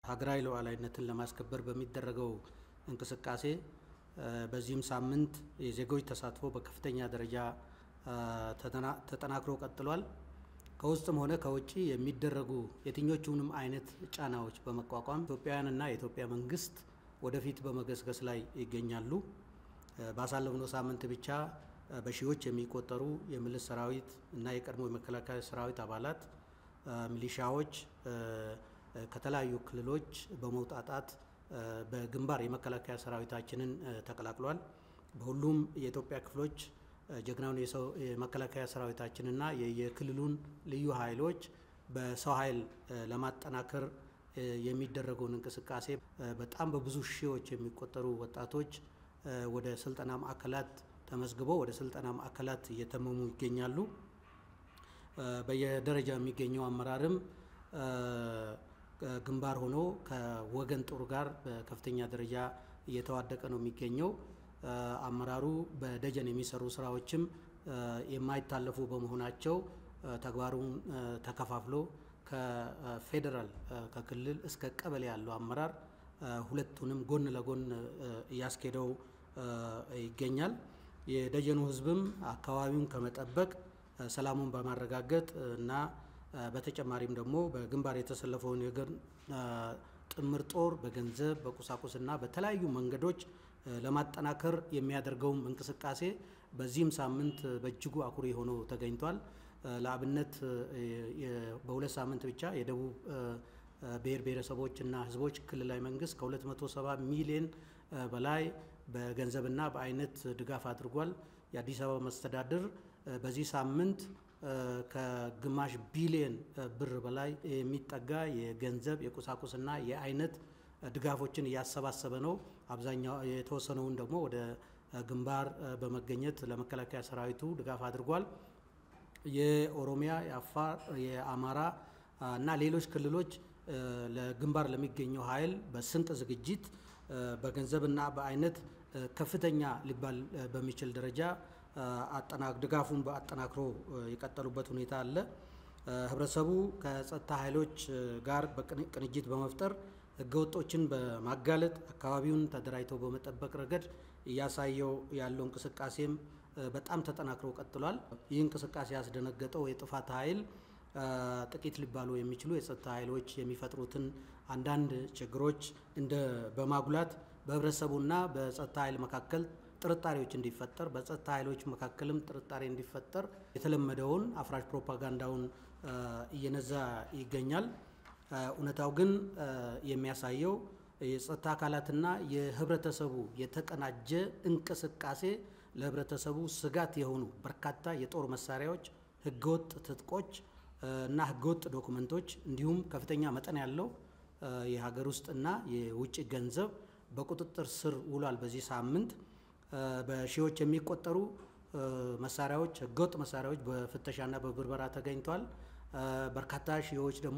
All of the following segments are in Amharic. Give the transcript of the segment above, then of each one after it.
ሀገራዊ ሉዓላዊነትን ለማስከበር በሚደረገው እንቅስቃሴ በዚህም ሳምንት የዜጎች ተሳትፎ በከፍተኛ ደረጃ ተጠናክሮ ቀጥሏል። ከውስጥም ሆነ ከውጭ የሚደረጉ የትኞቹንም አይነት ጫናዎች በመቋቋም ኢትዮጵያውያንና የኢትዮጵያ መንግስት ወደፊት በመገስገስ ላይ ይገኛሉ። ባሳለፍነው ሳምንት ብቻ በሺዎች የሚቆጠሩ የምልስ ሰራዊት እና የቀድሞ የመከላከያ ሰራዊት አባላት ሚሊሻዎች ከተለያዩ ክልሎች በመውጣጣት በግንባር የመከላከያ ሰራዊታችንን ተቀላቅሏል። በሁሉም የኢትዮጵያ ክፍሎች ጀግናውን የመከላከያ ሰራዊታችንና የክልሉን ልዩ ኃይሎች በሰው ኃይል ለማጠናከር የሚደረገውን እንቅስቃሴ በጣም በብዙ ሺዎች የሚቆጠሩ ወጣቶች ወደ ስልጠና ማዕከላት ተመዝግበው ወደ ስልጠና ማዕከላት እየተመሙ ይገኛሉ። በየደረጃ የሚገኘው አመራርም ግንባር ሆኖ ከወገን ጦር ጋር በከፍተኛ ደረጃ እየተዋደቀ ነው የሚገኘው። አመራሩ በደጀን የሚሰሩ ስራዎችም የማይታለፉ በመሆናቸው ተግባሩን ተከፋፍሎ ከፌዴራል ከክልል እስከ ቀበሌ ያለው አመራር ሁለቱንም ጎን ለጎን እያስኬደው ይገኛል። የደጀኑ ህዝብም አካባቢውን ከመጠበቅ ሰላሙን በማረጋገጥ እና በተጨማሪም ደግሞ በግንባር የተሰለፈውን የገር ጥምር ጦር በገንዘብ በቁሳቁስና በተለያዩ መንገዶች ለማጠናከር የሚያደርገውም እንቅስቃሴ በዚህም ሳምንት በእጅጉ አኩሪ ሆኖ ተገኝቷል። ለአብነት በሁለት ሳምንት ብቻ የደቡብ ብሔር ብሔረሰቦችና ህዝቦች ክልላዊ መንግስት ከ270 ሚሊዮን በላይ በገንዘብና በአይነት ድጋፍ አድርጓል። የአዲስ አበባ መስተዳድር በዚህ ሳምንት ከግማሽ ቢሊየን ብር በላይ የሚጠጋ የገንዘብ የቁሳቁስና የአይነት ድጋፎችን እያሰባሰበ ነው። አብዛኛው የተወሰነውን ደግሞ ወደ ግንባር በመገኘት ለመከላከያ ሰራዊቱ ድጋፍ አድርጓል። የኦሮሚያ፣ የአፋር፣ የአማራ እና ሌሎች ክልሎች ለግንባር ለሚገኘው ኃይል በስንቅ ዝግጅት በገንዘብና በአይነት ከፍተኛ ሊባል በሚችል ደረጃ ድጋፉን አጠናክሮ የቀጠሉበት ሁኔታ አለ። ህብረተሰቡ ከጸጥታ ኃይሎች ጋር በቅንጅት በመፍጠር ህገወጦችን በማጋለጥ አካባቢውን ተደራጅተው በመጠበቅ ረገድ እያሳየው ያለው እንቅስቃሴም በጣም ተጠናክሮ ቀጥሏል። ይህ እንቅስቃሴ ያስደነገጠው የጥፋት ኃይል ጥቂት ሊባሉ የሚችሉ የጸጥታ ኃይሎች የሚፈጥሩትን አንዳንድ ችግሮች እንደ በማጉላት በህብረተሰቡና በጸጥታ ኃይል መካከል ጥርጣሬዎች እንዲፈጠር በጸጥታ ኃይሎች መካከልም ጥርጣሬ እንዲፈጠር የተለመደውን አፍራሽ ፕሮፓጋንዳውን እየነዛ ይገኛል። እውነታው ግን የሚያሳየው የጸጥታ አካላትና የህብረተሰቡ የተቀናጀ እንቅስቃሴ ለህብረተሰቡ ስጋት የሆኑ በርካታ የጦር መሳሪያዎች፣ ህገወጥ ትጥቆች እና ህገወጥ ዶኩመንቶች እንዲሁም ከፍተኛ መጠን ያለው የሀገር ውስጥና የውጭ ገንዘብ በቁጥጥር ስር ውሏል። በዚህ ሳምንት በሺዎች የሚቆጠሩ መሳሪያዎች ህገወጥ መሳሪያዎች በፍተሻና በብርበራ ተገኝቷል። በርካታ ሺዎች ደግሞ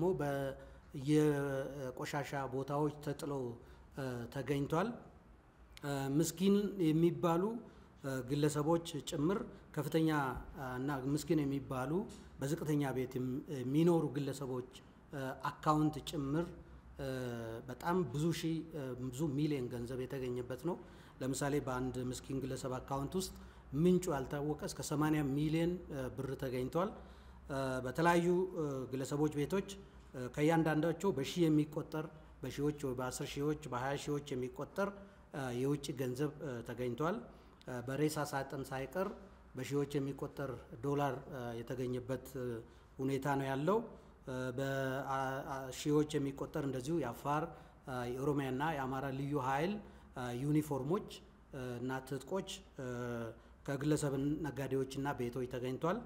በየቆሻሻ ቦታዎች ተጥለው ተገኝቷል። ምስኪን የሚባሉ ግለሰቦች ጭምር ከፍተኛ እና ምስኪን የሚባሉ በዝቅተኛ ቤት የሚኖሩ ግለሰቦች አካውንት ጭምር በጣም ብዙ ሺህ ብዙ ሚሊዮን ገንዘብ የተገኘበት ነው። ለምሳሌ በአንድ ምስኪን ግለሰብ አካውንት ውስጥ ምንጩ ያልታወቀ እስከ 80 ሚሊዮን ብር ተገኝቷል። በተለያዩ ግለሰቦች ቤቶች ከእያንዳንዳቸው በሺህ የሚቆጠር በሺዎች በአስር ሺዎች በሀያ ሺዎች የሚቆጠር የውጭ ገንዘብ ተገኝቷል። በሬሳ ሳጥን ሳይቀር በሺዎች የሚቆጠር ዶላር የተገኘበት ሁኔታ ነው ያለው። በሺዎች የሚቆጠር እንደዚሁ የአፋር የኦሮሚያና የአማራ ልዩ ኃይል ዩኒፎርሞች እና ትጥቆች ከግለሰብ ነጋዴዎችና ቤቶች ተገኝቷል።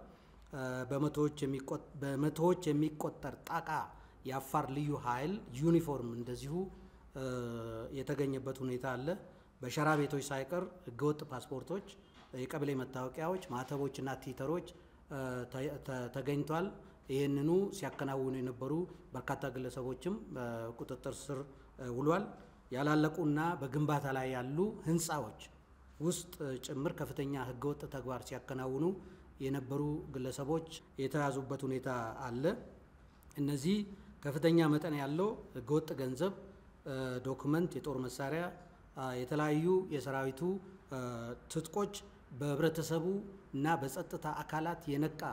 በመቶዎች የሚቆጠር ጣቃ የአፋር ልዩ ኃይል ዩኒፎርም እንደዚሁ የተገኘበት ሁኔታ አለ። በሸራ ቤቶች ሳይቀር ህገወጥ ፓስፖርቶች፣ የቀበሌ መታወቂያዎች፣ ማህተቦችና ቲተሮች ተገኝቷል። ይህንኑ ሲያከናውኑ የነበሩ በርካታ ግለሰቦችም በቁጥጥር ስር ውሏል። ያላለቁና በግንባታ ላይ ያሉ ህንፃዎች ውስጥ ጭምር ከፍተኛ ህገወጥ ተግባር ሲያከናውኑ የነበሩ ግለሰቦች የተያዙበት ሁኔታ አለ። እነዚህ ከፍተኛ መጠን ያለው ህገወጥ ገንዘብ ዶክመንት፣ የጦር መሳሪያ፣ የተለያዩ የሰራዊቱ ትጥቆች በህብረተሰቡ እና በጸጥታ አካላት የነቃ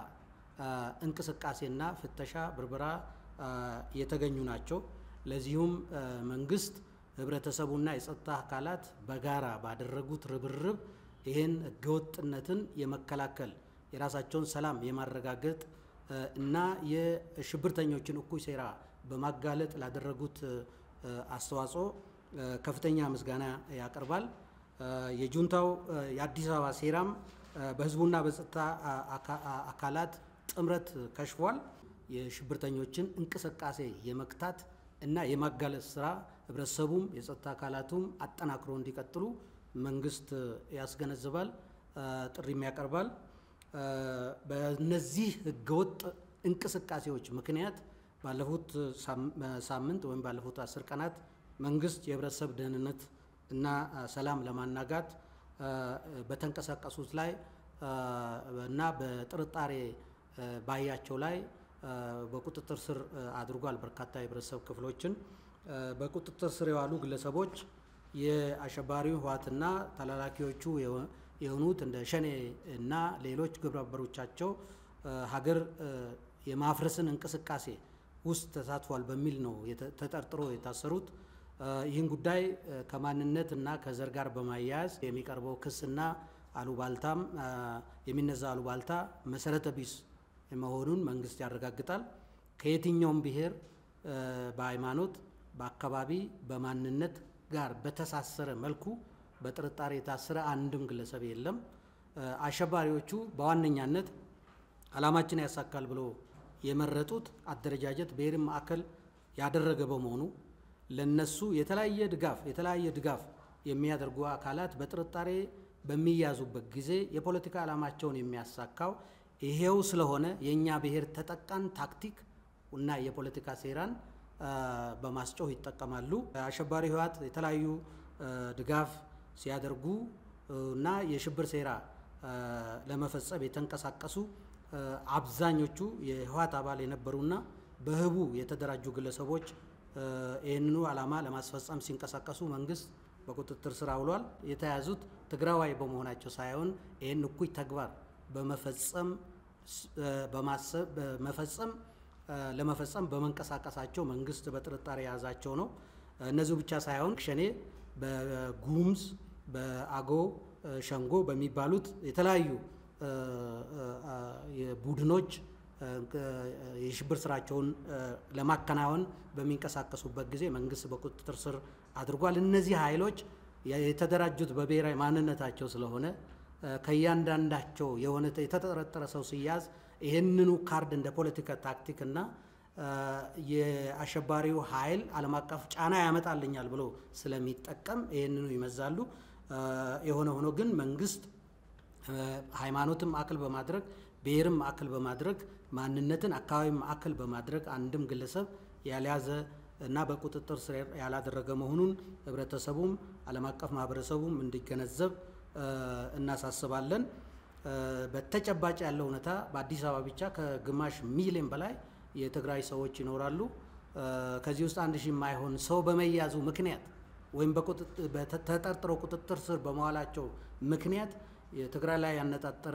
እንቅስቃሴና ፍተሻ፣ ብርበራ የተገኙ ናቸው። ለዚሁም መንግስት ህብረተሰቡና የጸጥታ አካላት በጋራ ባደረጉት ርብርብ ይህን ህገወጥነትን የመከላከል የራሳቸውን ሰላም የማረጋገጥ እና የሽብርተኞችን እኩይ ሴራ በማጋለጥ ላደረጉት አስተዋጽኦ ከፍተኛ ምስጋና ያቀርባል። የጁንታው የአዲስ አበባ ሴራም በህዝቡና በጸጥታ አካላት ጥምረት ከሽፏል። የሽብርተኞችን እንቅስቃሴ የመክታት እና የማጋለጥ ስራ ህብረተሰቡም የጸጥታ አካላቱም አጠናክሮ እንዲቀጥሉ መንግስት ያስገነዝባል፣ ጥሪም ያቀርባል። በእነዚህ ህገወጥ እንቅስቃሴዎች ምክንያት ባለፉት ሳምንት ወይም ባለፉት አስር ቀናት መንግስት የህብረተሰብ ደህንነት እና ሰላም ለማናጋት በተንቀሳቀሱት ላይ እና በጥርጣሬ ባያቸው ላይ በቁጥጥር ስር አድርጓል። በርካታ የህብረተሰብ ክፍሎችን በቁጥጥር ስር የዋሉ ግለሰቦች የአሸባሪው ህወሓትና ተላላኪዎቹ የሆኑት እንደ ሸኔ እና ሌሎች ግብረ አበሮቻቸው ሀገር የማፍረስን እንቅስቃሴ ውስጥ ተሳትፏል በሚል ነው ተጠርጥሮ የታሰሩት። ይህን ጉዳይ ከማንነት እና ከዘር ጋር በማያያዝ የሚቀርበው ክስና አሉባልታም የሚነዛ አሉባልታ መሰረተ ቢስ መሆኑን መንግስት ያረጋግጣል። ከየትኛውም ብሔር፣ በሃይማኖት፣ በአካባቢ፣ በማንነት ጋር በተሳሰረ መልኩ በጥርጣሬ የታሰረ አንድም ግለሰብ የለም። አሸባሪዎቹ በዋነኛነት ዓላማችን ያሳካል ብሎ የመረጡት አደረጃጀት ብሔርን ማዕከል ያደረገ በመሆኑ ለነሱ የተለያየ ድጋፍ የተለያየ ድጋፍ የሚያደርጉ አካላት በጥርጣሬ በሚያዙበት ጊዜ የፖለቲካ ዓላማቸውን የሚያሳካው ይሄው ስለሆነ የእኛ ብሔር ተጠቃን ታክቲክ እና የፖለቲካ ሴራን በማስጮህ ይጠቀማሉ። አሸባሪ ህወሓት የተለያዩ ድጋፍ ሲያደርጉ እና የሽብር ሴራ ለመፈጸም የተንቀሳቀሱ አብዛኞቹ የህወሓት አባል የነበሩና በህቡ የተደራጁ ግለሰቦች ይህንኑ ዓላማ ለማስፈጸም ሲንቀሳቀሱ መንግስት በቁጥጥር ስር አውሏል። የተያዙት ትግራዋይ በመሆናቸው ሳይሆን ይህን እኩይ ተግባር በመፈጸም በመፈጸም ለመፈጸም በመንቀሳቀሳቸው መንግስት በጥርጣሬ የያዛቸው ነው። እነዚሁ ብቻ ሳይሆን ሸኔ በጉሙዝ በአጎ ሸንጎ በሚባሉት የተለያዩ ቡድኖች የሽብር ስራቸውን ለማከናወን በሚንቀሳቀሱበት ጊዜ መንግስት በቁጥጥር ስር አድርጓል። እነዚህ ኃይሎች የተደራጁት በብሔራዊ ማንነታቸው ስለሆነ ከእያንዳንዳቸው የሆነ የተጠረጠረ ሰው ሲያዝ ይህንኑ ካርድ እንደ ፖለቲካ ታክቲክ እና የአሸባሪው ኃይል ዓለም አቀፍ ጫና ያመጣልኛል ብሎ ስለሚጠቀም ይህንኑ ይመዛሉ። የሆነ ሆኖ ግን መንግስት ሃይማኖትን ማዕከል በማድረግ ብሔርን ማዕከል በማድረግ ማንነትን አካባቢ ማዕከል በማድረግ አንድም ግለሰብ ያልያዘ እና በቁጥጥር ስር ያላደረገ መሆኑን ህብረተሰቡም ዓለም አቀፍ ማህበረሰቡም እንዲገነዘብ እናሳስባለን። በተጨባጭ ያለው እውነታ በአዲስ አበባ ብቻ ከግማሽ ሚሊዮን በላይ የትግራይ ሰዎች ይኖራሉ። ከዚህ ውስጥ አንድ ሺህ የማይሆን ሰው በመያዙ ምክንያት ወይም ተጠርጥረው ቁጥጥር ስር በመዋላቸው ምክንያት የትግራይ ላይ ያነጣጠረ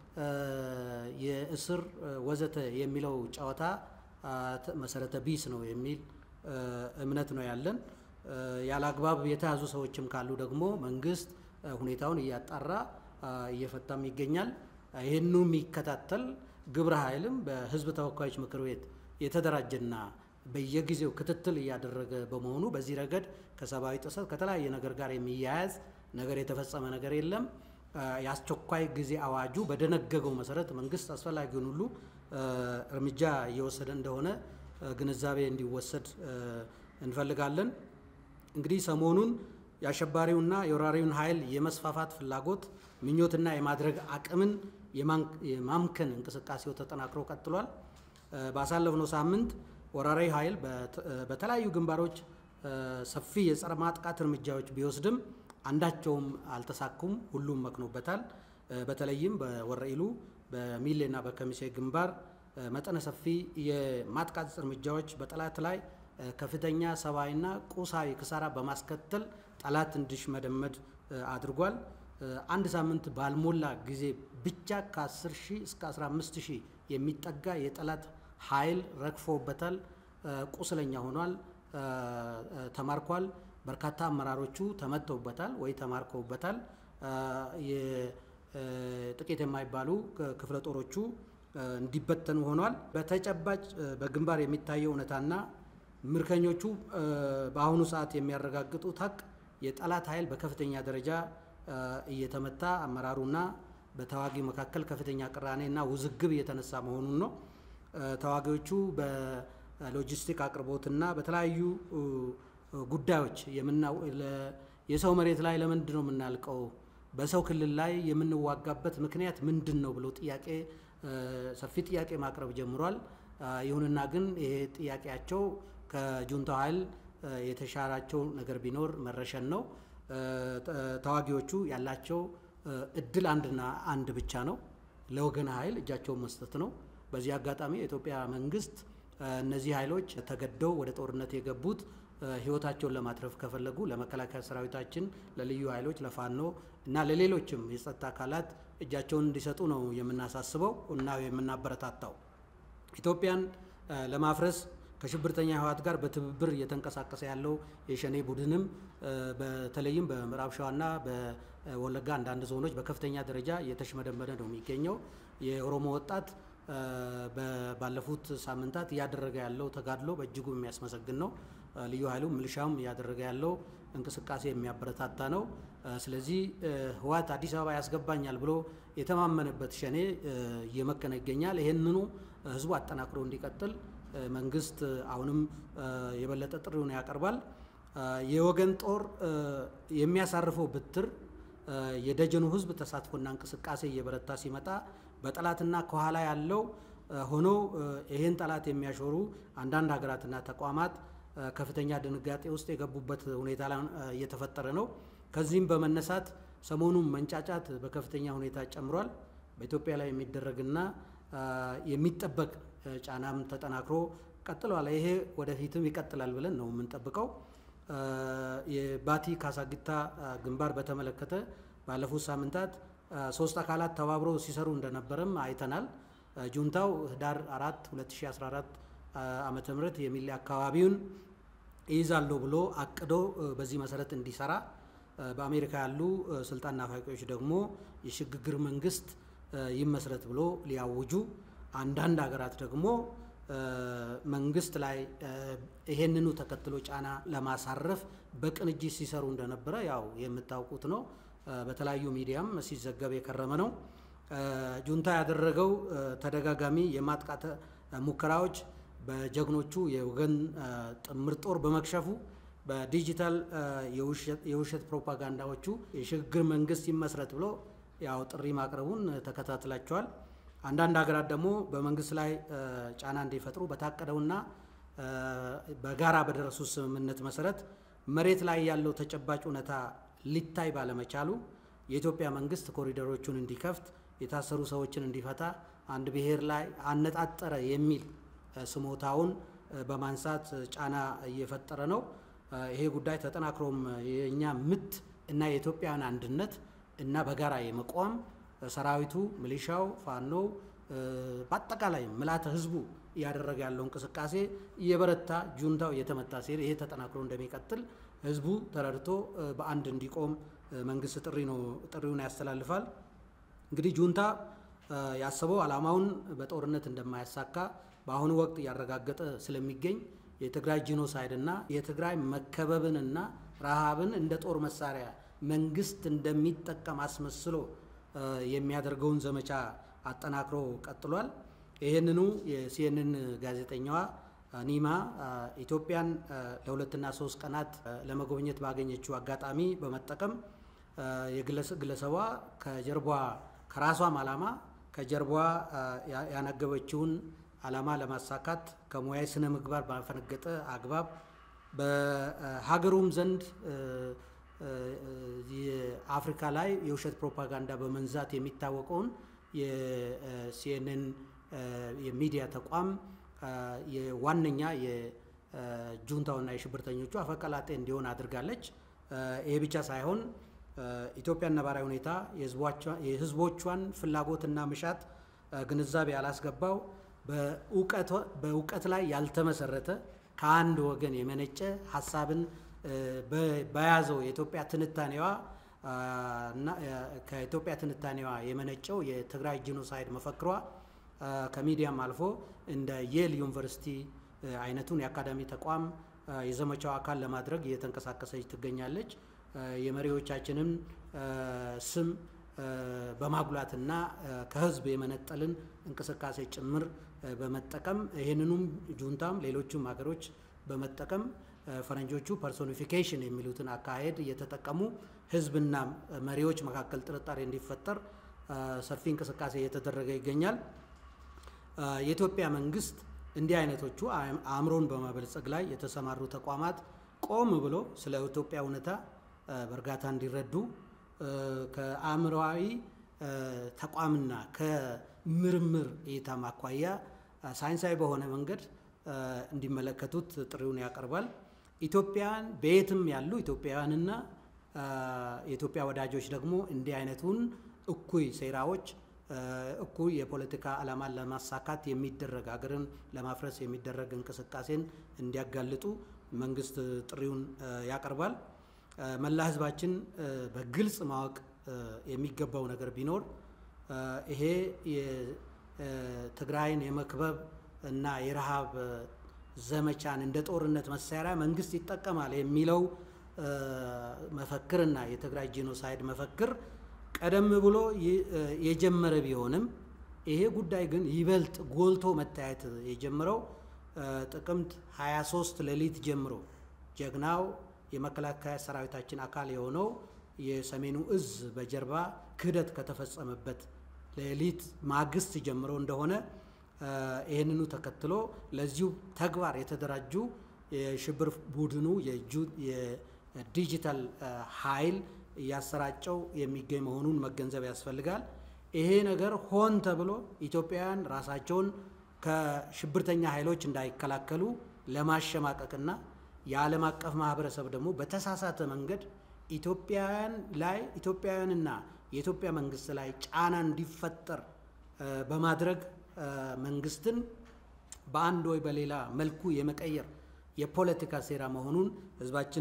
የእስር ወዘተ የሚለው ጨዋታ መሰረተ ቢስ ነው የሚል እምነት ነው ያለን። ያለ አግባብ የተያዙ ሰዎችም ካሉ ደግሞ መንግስት ሁኔታውን እያጣራ እየፈታም ይገኛል። ይህኑ የሚከታተል ግብረ ኃይልም በህዝብ ተወካዮች ምክር ቤት የተደራጀና በየጊዜው ክትትል እያደረገ በመሆኑ በዚህ ረገድ ከሰብአዊ ጥሰት ከተለያየ ነገር ጋር የሚያያዝ ነገር የተፈጸመ ነገር የለም። የአስቸኳይ ጊዜ አዋጁ በደነገገው መሰረት መንግስት አስፈላጊውን ሁሉ እርምጃ እየወሰደ እንደሆነ ግንዛቤ እንዲወሰድ እንፈልጋለን። እንግዲህ ሰሞኑን የአሸባሪውና የወራሪውን ኃይል የመስፋፋት ፍላጎት ምኞትና የማድረግ አቅምን የማምከን እንቅስቃሴው ተጠናክሮ ቀጥሏል። ባሳለፍነው ሳምንት ወራሪ ኃይል በተለያዩ ግንባሮች ሰፊ የጸረ ማጥቃት እርምጃዎች ቢወስድም አንዳቸውም አልተሳኩም። ሁሉም መክኖበታል። በተለይም በወረኢሉ በሚሌና በከሚሴ ግንባር መጠነ ሰፊ የማጥቃት እርምጃዎች በጠላት ላይ ከፍተኛ ሰብአዊና ቁሳዊ ክሳራ በማስከተል ጠላት እንዲሽመደመድ አድርጓል። አንድ ሳምንት ባልሞላ ጊዜ ብቻ ከ10 ሺህ እስከ 15 ሺህ የሚጠጋ የጠላት ኃይል ረግፎበታል፣ ቁስለኛ ሆኗል፣ ተማርኳል። በርካታ አመራሮቹ ተመተውበታል ወይ ተማርከውበታል። ጥቂት የማይባሉ ክፍለ ጦሮቹ እንዲበተኑ ሆኗል። በተጨባጭ በግንባር የሚታየው እውነታና ምርኮኞቹ በአሁኑ ሰዓት የሚያረጋግጡት ሀቅ የጠላት ኃይል በከፍተኛ ደረጃ እየተመታ አመራሩና በተዋጊው መካከል ከፍተኛ ቅራኔና ውዝግብ እየተነሳ መሆኑን ነው። ተዋጊዎቹ በሎጂስቲክ አቅርቦትና በተለያዩ ጉዳዮች የሰው መሬት ላይ ለምንድን ነው የምናልቀው? በሰው ክልል ላይ የምንዋጋበት ምክንያት ምንድን ነው ብሎ ጥያቄ ሰፊ ጥያቄ ማቅረብ ጀምሯል። ይሁንና ግን ይሄ ጥያቄያቸው ከጁንታው ኃይል የተሻራቸው ነገር ቢኖር መረሸን ነው። ተዋጊዎቹ ያላቸው እድል አንድና አንድ ብቻ ነው፣ ለወገን ኃይል እጃቸውን መስጠት ነው። በዚህ አጋጣሚ የኢትዮጵያ መንግስት እነዚህ ኃይሎች ተገደው ወደ ጦርነት የገቡት ህይወታቸውን ለማትረፍ ከፈለጉ ለመከላከያ ሰራዊታችን፣ ለልዩ ኃይሎች፣ ለፋኖ እና ለሌሎችም የጸጥታ አካላት እጃቸውን እንዲሰጡ ነው የምናሳስበው እና የምናበረታታው። ኢትዮጵያን ለማፍረስ ከሽብርተኛ ህወሓት ጋር በትብብር እየተንቀሳቀሰ ያለው የሸኔ ቡድንም በተለይም በምዕራብ ሸዋና በወለጋ አንዳንድ ዞኖች በከፍተኛ ደረጃ እየተሽመደመደ ነው የሚገኘው። የኦሮሞ ወጣት ባለፉት ሳምንታት እያደረገ ያለው ተጋድሎ በእጅጉ የሚያስመሰግን ነው። ልዩ ኃይሉ ሚሊሻውም እያደረገ ያለው እንቅስቃሴ የሚያበረታታ ነው። ስለዚህ ህወሓት አዲስ አበባ ያስገባኛል ብሎ የተማመነበት ሸኔ እየመከነ ይገኛል። ይህንኑ ህዝቡ አጠናክሮ እንዲቀጥል መንግስት አሁንም የበለጠ ጥሪውን ያቀርባል። የወገን ጦር የሚያሳርፈው ብትር የደጀኑ ህዝብ ተሳትፎና እንቅስቃሴ እየበረታ ሲመጣ በጠላትና ከኋላ ያለው ሆኖ ይህን ጠላት የሚያሾሩ አንዳንድ ሀገራትና ተቋማት ከፍተኛ ድንጋጤ ውስጥ የገቡበት ሁኔታ እየተፈጠረ ነው። ከዚህም በመነሳት ሰሞኑን መንጫጫት በከፍተኛ ሁኔታ ጨምሯል። በኢትዮጵያ ላይ የሚደረግና የሚጠበቅ ጫናም ተጠናክሮ ቀጥሏል። ይሄ ወደፊትም ይቀጥላል ብለን ነው የምንጠብቀው። የባቲ ካሳጊታ ግንባር በተመለከተ ባለፉት ሳምንታት ሶስት አካላት ተባብሮ ሲሰሩ እንደነበረም አይተናል። ጁንታው ህዳር 4 2014 ዓመተ ምህረት የሚሌ አካባቢውን ይይዛለሁ ብሎ አቅዶ በዚህ መሰረት እንዲሰራ በአሜሪካ ያሉ ስልጣን ናፋቂዎች ደግሞ የሽግግር መንግስት ይመስረት ብሎ ሊያውጁ አንዳንድ ሀገራት ደግሞ መንግስት ላይ ይሄንኑ ተከትሎ ጫና ለማሳረፍ በቅንጅት ሲሰሩ እንደነበረ ያው የምታውቁት ነው። በተለያዩ ሚዲያም ሲዘገብ የከረመ ነው። ጁንታ ያደረገው ተደጋጋሚ የማጥቃት ሙከራዎች በጀግኖቹ የወገን ጥምር ጦር በመክሸፉ በዲጂታል የውሸት ፕሮፓጋንዳዎቹ የሽግግር መንግስት ይመስረት ብሎ ያው ጥሪ ማቅረቡን ተከታትላቸዋል። አንዳንድ ሀገራት ደግሞ በመንግስት ላይ ጫና እንዲፈጥሩ በታቀደውና በጋራ በደረሱ ስምምነት መሰረት መሬት ላይ ያለው ተጨባጭ እውነታ ሊታይ ባለመቻሉ የኢትዮጵያ መንግስት ኮሪደሮቹን እንዲከፍት፣ የታሰሩ ሰዎችን እንዲፈታ፣ አንድ ብሔር ላይ አነጣጠረ የሚል ስሞታውን በማንሳት ጫና እየፈጠረ ነው። ይሄ ጉዳይ ተጠናክሮም የእኛ ምት እና የኢትዮጵያን አንድነት እና በጋራ የመቋም ሰራዊቱ፣ ሚሊሻው፣ ፋኖው በአጠቃላይ ምልዓተ ህዝቡ እያደረገ ያለው እንቅስቃሴ እየበረታ ጁንታው እየተመታ ሲሄድ ይሄ ተጠናክሮ እንደሚቀጥል ህዝቡ ተረድቶ በአንድ እንዲቆም መንግስት ጥሪ ነው ጥሪውን ያስተላልፋል። እንግዲህ ጁንታ ያሰበው ዓላማውን በጦርነት እንደማያሳካ በአሁኑ ወቅት እያረጋገጠ ስለሚገኝ የትግራይ ጂኖሳይድ እና የትግራይ መከበብንና ረሃብን እንደ ጦር መሳሪያ መንግስት እንደሚጠቀም አስመስሎ የሚያደርገውን ዘመቻ አጠናክሮ ቀጥሏል። ይህንኑ የሲኤንን ጋዜጠኛዋ ኒማ ኢትዮጵያን ለሁለትና ሶስት ቀናት ለመጎብኘት ባገኘችው አጋጣሚ በመጠቀም የግለሰቧ ከጀርቧ ከራሷም ዓላማ ከጀርቧ ያነገበችውን ዓላማ ለማሳካት ከሙያዊ ስነ ምግባር ባፈነገጠ አግባብ በሀገሩም ዘንድ የአፍሪካ ላይ የውሸት ፕሮፓጋንዳ በመንዛት የሚታወቀውን የሲኤንኤን የሚዲያ ተቋም የዋነኛ ጁንታውና የሽብርተኞቹ አፈቀላጤ እንዲሆን አድርጋለች። ይሄ ብቻ ሳይሆን ኢትዮጵያ ነባራዊ ሁኔታ የህዝቦቿን ፍላጎትና ምሻት ግንዛቤ ያላስገባው በእውቀት ላይ ያልተመሰረተ ከአንድ ወገን የመነጨ ሀሳብን በያዘው የኢትዮጵያ ትንታኔዋ እና ከኢትዮጵያ ትንታኔዋ የመነጨው የትግራይ ጂኖሳይድ መፈክሯ ከሚዲያም አልፎ እንደ የል ዩኒቨርሲቲ አይነቱን የአካዳሚ ተቋም የዘመቻው አካል ለማድረግ እየተንቀሳቀሰች ትገኛለች። የመሪዎቻችንን ስም በማጉላትና ከህዝብ የመነጠልን እንቅስቃሴ ጭምር በመጠቀም ይህንኑም ጁንታም ሌሎቹም ሀገሮች በመጠቀም ፈረንጆቹ ፐርሶኒፊኬሽን የሚሉትን አካሄድ እየተጠቀሙ ህዝብና መሪዎች መካከል ጥርጣሬ እንዲፈጠር ሰፊ እንቅስቃሴ እየተደረገ ይገኛል። የኢትዮጵያ መንግስት እንዲህ አይነቶቹ አእምሮን በማበልጸግ ላይ የተሰማሩ ተቋማት ቆም ብሎ ስለ ኢትዮጵያ እውነታ በእርጋታ እንዲረዱ ከአእምሮዊ ተቋምና ከምርምር እይታ ማኳያ ሳይንሳዊ በሆነ መንገድ እንዲመለከቱት ጥሪውን ያቀርባል። ኢትዮጵያን በየትም ያሉ ኢትዮጵያውያንና የኢትዮጵያ ወዳጆች ደግሞ እንዲህ አይነቱን እኩይ ሴራዎች እኩይ የፖለቲካ ዓላማን ለማሳካት የሚደረግ ሀገርን ለማፍረስ የሚደረግ እንቅስቃሴን እንዲያጋልጡ መንግስት ጥሪውን ያቀርባል። መላ ህዝባችን በግልጽ ማወቅ የሚገባው ነገር ቢኖር ይሄ የትግራይን የመክበብ እና የረሃብ ዘመቻን እንደ ጦርነት መሳሪያ መንግስት ይጠቀማል የሚለው መፈክርና የትግራይ ጄኖሳይድ መፈክር ቀደም ብሎ የጀመረ ቢሆንም ይሄ ጉዳይ ግን ይበልጥ ጎልቶ መታየት የጀመረው ጥቅምት 23 ሌሊት ጀምሮ ጀግናው የመከላከያ ሰራዊታችን አካል የሆነው የሰሜኑ እዝ በጀርባ ክህደት ከተፈጸመበት ሌሊት ማግስት ጀምሮ እንደሆነ ይህንኑ ተከትሎ ለዚሁ ተግባር የተደራጁ የሽብር ቡድኑ የዲጂታል ኃይል እያሰራጨው የሚገኝ መሆኑን መገንዘብ ያስፈልጋል። ይሄ ነገር ሆን ተብሎ ኢትዮጵያውያን ራሳቸውን ከሽብርተኛ ኃይሎች እንዳይከላከሉ ለማሸማቀቅና የዓለም አቀፍ ማህበረሰብ ደግሞ በተሳሳተ መንገድ ኢትዮጵያውያን ላይ ኢትዮጵያውያንና የኢትዮጵያ መንግስት ላይ ጫና እንዲፈጠር በማድረግ መንግስትን በአንድ ወይ በሌላ መልኩ የመቀየር የፖለቲካ ሴራ መሆኑን ህዝባችን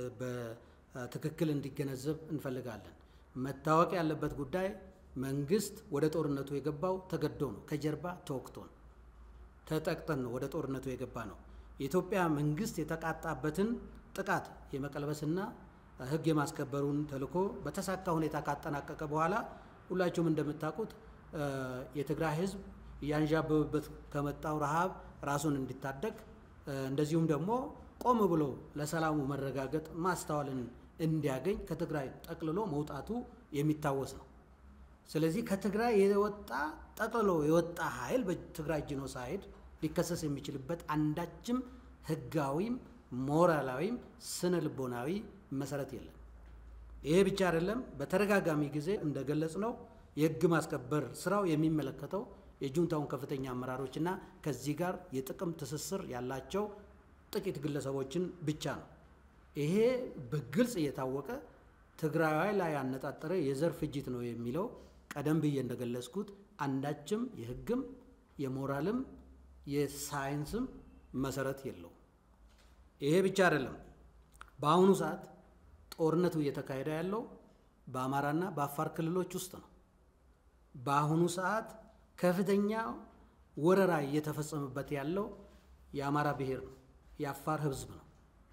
በትክክል እንዲገነዘብ እንፈልጋለን። መታወቅ ያለበት ጉዳይ መንግስት ወደ ጦርነቱ የገባው ተገዶ ነው። ከጀርባ ተወቅቶ ነው። ተጠቅጠን ነው ወደ ጦርነቱ የገባ ነው። የኢትዮጵያ መንግስት የተቃጣበትን ጥቃት የመቀልበስና ህግ የማስከበሩን ተልዕኮ በተሳካ ሁኔታ ካጠናቀቀ በኋላ ሁላችሁም እንደምታውቁት የትግራይ ህዝብ እያንዣበበበት ከመጣው ረሃብ ራሱን እንዲታደግ እንደዚሁም ደግሞ ቆም ብሎ ለሰላሙ መረጋገጥ ማስተዋልን እንዲያገኝ ከትግራይ ጠቅልሎ መውጣቱ የሚታወስ ነው። ስለዚህ ከትግራይ የወጣ ጠቅልሎ የወጣ ኃይል በትግራይ ጂኖሳይድ ሊከሰስ የሚችልበት አንዳችም ህጋዊም ሞራላዊም ስነ ልቦናዊ መሰረት የለም። ይሄ ብቻ አይደለም። በተደጋጋሚ ጊዜ እንደገለጽ ነው የህግ ማስከበር ስራው የሚመለከተው የጁንታውን ከፍተኛ አመራሮችና ከዚህ ጋር የጥቅም ትስስር ያላቸው ጥቂት ግለሰቦችን ብቻ ነው። ይሄ በግልጽ እየታወቀ ትግራይ ላይ ያነጣጠረ የዘር ፍጅት ነው የሚለው ቀደም ብዬ እንደገለጽኩት አንዳችም የህግም የሞራልም የሳይንስም መሰረት የለውም። ይሄ ብቻ አይደለም። በአሁኑ ሰዓት ጦርነቱ እየተካሄደ ያለው በአማራና በአፋር ክልሎች ውስጥ ነው። በአሁኑ ሰዓት ከፍተኛ ወረራ እየተፈጸመበት ያለው የአማራ ብሔር ነው፣ የአፋር ህዝብ ነው።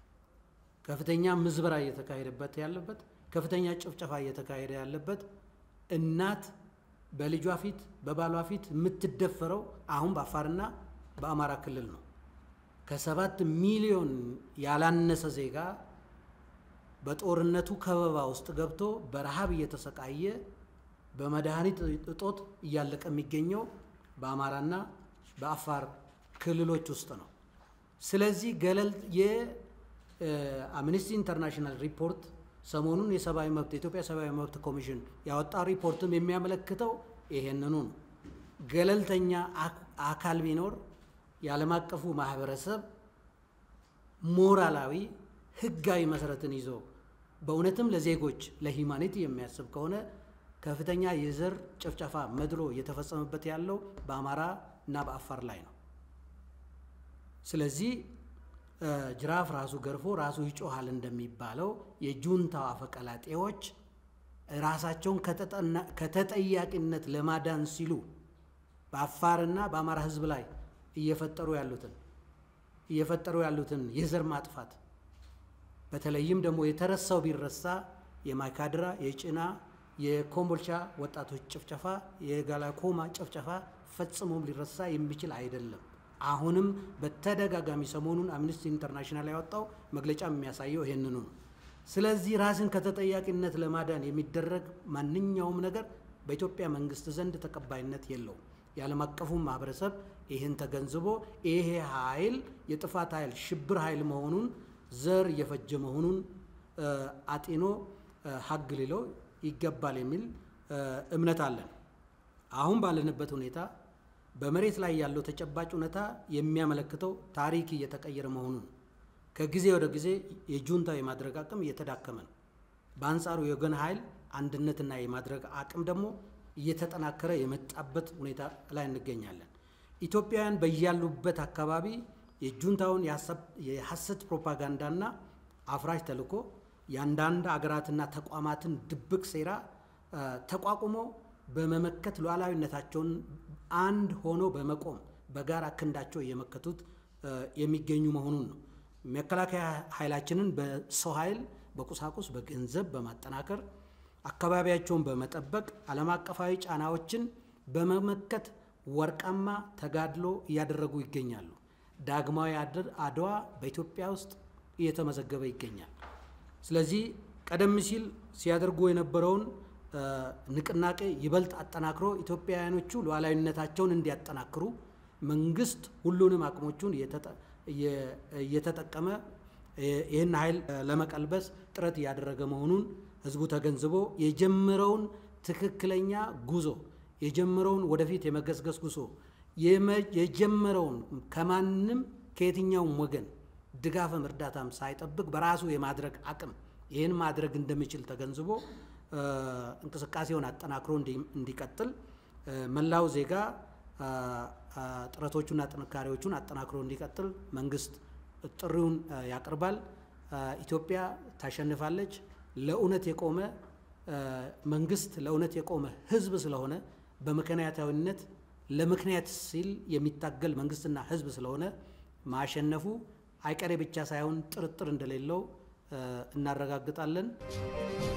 ከፍተኛ ምዝበራ እየተካሄደበት ያለበት፣ ከፍተኛ ጭፍጨፋ እየተካሄደ ያለበት እናት በልጇ ፊት በባሏ ፊት የምትደፈረው አሁን በአፋርና በአማራ ክልል ነው። ከሰባት ሚሊዮን ያላነሰ ዜጋ በጦርነቱ ከበባ ውስጥ ገብቶ በረሃብ እየተሰቃየ በመድኃኒት እጦት እያለቀ የሚገኘው በአማራና በአፋር ክልሎች ውስጥ ነው። ስለዚህ ገለል የአምነስቲ ኢንተርናሽናል ሪፖርት ሰሞኑን የሰብአዊ መብት የኢትዮጵያ ሰብአዊ መብት ኮሚሽን ያወጣው ሪፖርትም የሚያመለክተው ይሄንኑ ነው። ገለልተኛ አካል ቢኖር የዓለም አቀፉ ማህበረሰብ ሞራላዊ ህጋዊ መሰረትን ይዞ በእውነትም ለዜጎች ለሂማኒቲ የሚያስብ ከሆነ ከፍተኛ የዘር ጭፍጨፋ መድሎ እየተፈጸመበት ያለው በአማራ እና በአፋር ላይ ነው። ስለዚህ ጅራፍ ራሱ ገርፎ ራሱ ይጮሃል እንደሚባለው የጁንታው አፈቀላጤዎች ራሳቸውን ከተጠያቂነት ለማዳን ሲሉ በአፋርና በአማራ ህዝብ ላይ እየፈጠሩ ያሉትን እየፈጠሩ ያሉትን የዘር ማጥፋት በተለይም ደግሞ የተረሳው ቢረሳ የማይካድራ የጭና የኮምቦልቻ ወጣቶች ጭፍጨፋ የጋላኮማ ጭፍጨፋ ፈጽሞም ሊረሳ የሚችል አይደለም። አሁንም በተደጋጋሚ ሰሞኑን አምነስቲ ኢንተርናሽናል ያወጣው መግለጫ የሚያሳየው ይህንኑ ነው። ስለዚህ ራስን ከተጠያቂነት ለማዳን የሚደረግ ማንኛውም ነገር በኢትዮጵያ መንግስት ዘንድ ተቀባይነት የለውም። የዓለም አቀፉ ማህበረሰብ ይህን ተገንዝቦ ይሄ ኃይል የጥፋት ኃይል ሽብር ኃይል መሆኑን ዘር እየፈጀ መሆኑን አጢኖ ሀግ ሊለው ይገባል የሚል እምነት አለን። አሁን ባለንበት ሁኔታ በመሬት ላይ ያለው ተጨባጭ እውነታ የሚያመለክተው ታሪክ እየተቀየረ መሆኑን ከጊዜ ወደ ጊዜ የጁንታው የማድረግ አቅም እየተዳከመ ነው። በአንጻሩ የወገን ኃይል አንድነትና የማድረግ አቅም ደግሞ እየተጠናከረ የመጣበት ሁኔታ ላይ እንገኛለን። ኢትዮጵያውያን በያሉበት አካባቢ የጁንታውን የሐሰት ፕሮፓጋንዳና አፍራሽ ተልዕኮ የአንዳንድ አገራትና ተቋማትን ድብቅ ሴራ ተቋቁሞ በመመከት ሉዓላዊነታቸውን አንድ ሆኖ በመቆም በጋራ ክንዳቸው እየመከቱት የሚገኙ መሆኑን ነው። መከላከያ ኃይላችንን በሰው ኃይል፣ በቁሳቁስ፣ በገንዘብ በማጠናከር አካባቢያቸውን በመጠበቅ ዓለም አቀፋዊ ጫናዎችን በመመከት ወርቃማ ተጋድሎ እያደረጉ ይገኛሉ። ዳግማዊ አድዋ በኢትዮጵያ ውስጥ እየተመዘገበ ይገኛል። ስለዚህ ቀደም ሲል ሲያደርጉ የነበረውን ንቅናቄ ይበልጥ አጠናክሮ ኢትዮጵያውያኖቹ ሉዓላዊነታቸውን እንዲያጠናክሩ መንግስት ሁሉንም አቅሞቹን እየተጠቀመ ይህን ኃይል ለመቀልበስ ጥረት እያደረገ መሆኑን ህዝቡ ተገንዝቦ የጀመረውን ትክክለኛ ጉዞ የጀመረውን ወደፊት የመገስገስ ጉዞ የጀመረውን ከማንም ከየትኛውም ወገን ድጋፍም እርዳታም ሳይጠብቅ በራሱ የማድረግ አቅም ይህን ማድረግ እንደሚችል ተገንዝቦ እንቅስቃሴውን አጠናክሮ እንዲቀጥል መላው ዜጋ ጥረቶቹና ጥንካሬዎቹን አጠናክሮ እንዲቀጥል መንግስት ጥሪውን ያቀርባል። ኢትዮጵያ ታሸንፋለች። ለእውነት የቆመ መንግስት፣ ለእውነት የቆመ ህዝብ ስለሆነ በምክንያታዊነት ለምክንያት ሲል የሚታገል መንግስትና ህዝብ ስለሆነ ማሸነፉ አይቀሬ ብቻ ሳይሆን ጥርጥር እንደሌለው እናረጋግጣለን።